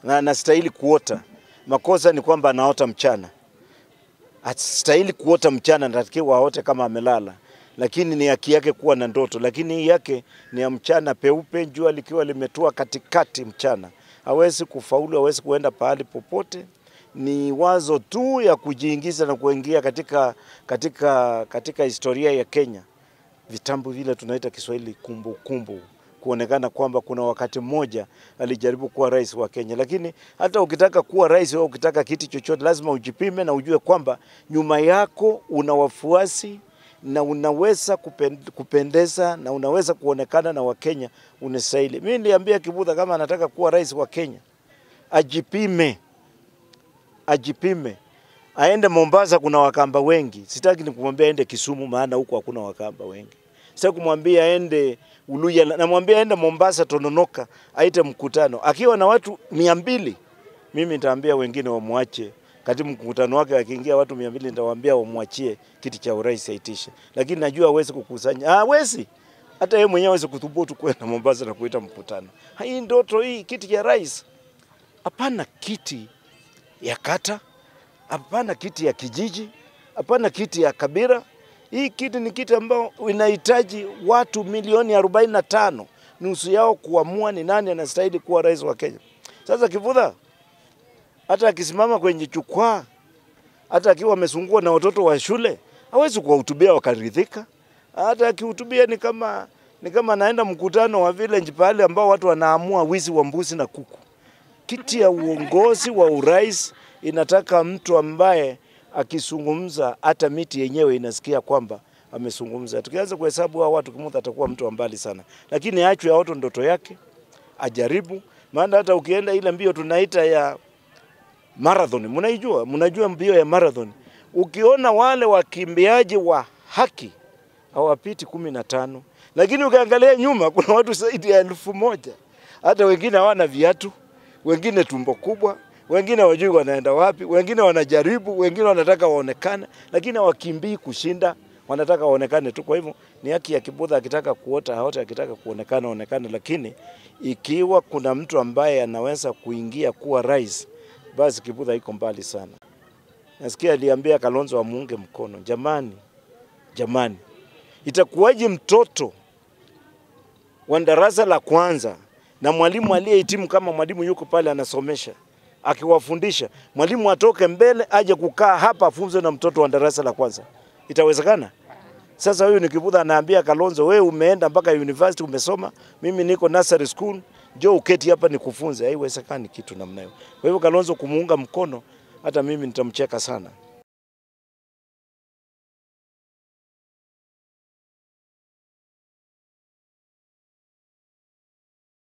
na anastahili kuota. Makosa ni kwamba anaota mchana, astahili kuota mchana, natakiwa aote kama amelala, lakini ni haki yake kuwa na ndoto, lakini hii yake ni ya mchana peupe, jua likiwa limetua katikati mchana. Hawezi kufaulu, hawezi kuenda pahali popote. Ni wazo tu ya kujiingiza na kuingia katika, katika, katika historia ya Kenya, vitambu vile tunaita Kiswahili kumbukumbu kuonekana kwamba kuna wakati mmoja alijaribu kuwa rais wa Kenya. Lakini hata ukitaka kuwa rais au ukitaka kiti chochote, lazima ujipime na ujue kwamba nyuma yako una wafuasi na unaweza kupen- kupendeza na unaweza kuonekana na Wakenya unastahili. Mimi niliambia Kibudha kama anataka kuwa rais wa Kenya ajipime, ajipime aende Mombasa, kuna Wakamba wengi. Sitaki nikumwambia aende Kisumu, maana huko hakuna Wakamba wengi. Sitaki kumwambia aende Uluya, namwambia aende Mombasa, Tononoka, aite mkutano akiwa na watu mia mbili. Mimi nitaambia wengine wamwache kati mkutano wake akiingia watu mia mbili, nitawaambia wamwachie kiti cha urais aitishe, lakini najua hawezi kukusanya, hawezi hata yeye mwenyewe hawezi kuthubutu kwenda Mombasa na kuita mkutano. Hii ndoto hii, kiti cha rais, hapana kiti ya kata, hapana kiti ya kijiji, hapana kiti ya kabila. Hii kiti ni kiti ambao inahitaji watu milioni 45 nusu yao kuamua ni nani anastahili kuwa rais wa Kenya. Sasa Kivutha hata akisimama kwenye jukwaa, hata akiwa amesungua na watoto wa shule, hawezi kuwahutubia wakaridhika. Hata akihutubia ni kama ni kama anaenda mkutano wa village pale ambao watu wanaamua wizi wa mbuzi na kuku. Kiti ya uongozi wa urais inataka mtu ambaye akizungumza hata miti yenyewe inasikia kwamba amezungumza. Tukianza kuhesabu hao watu, Kimuth atakuwa mtu wa mbali sana, lakini achwe aoto ndoto yake, ajaribu. Maana hata ukienda ile mbio tunaita ya marathon, mnaijua, mnajua mbio ya marathon, ukiona wale wakimbiaji wa haki hawapiti kumi na tano, lakini ukiangalia nyuma kuna watu zaidi ya elfu moja. Hata wengine hawana viatu, wengine tumbo kubwa, wengine wajui wanaenda wapi, wengine wanajaribu, wengine wanataka waonekane, lakini hawakimbii kushinda, wanataka waonekane tu. Kwa hivyo ni haki ya Kibudha, akitaka kuota aote, akitaka kuonekana aonekane, lakini ikiwa kuna mtu ambaye anaweza kuingia kuwa rais, basi Kibudha iko mbali sana. Nasikia aliambia Kalonzo amuunge mkono. Jamani, jamani, itakuwaje mtoto wa darasa la kwanza na mwalimu aliyehitimu kama mwalimu yuko pale anasomesha akiwafundisha, mwalimu atoke mbele aje kukaa hapa afunze na mtoto wa darasa la kwanza? Itawezekana? Sasa huyu ni Kibudha anaambia Kalonzo, wewe umeenda mpaka university umesoma, mimi niko nursery school, njoo uketi hapa nikufunze. Haiwezekani kitu namna hiyo. Kwa hivyo Kalonzo kumuunga mkono, hata mimi nitamcheka sana.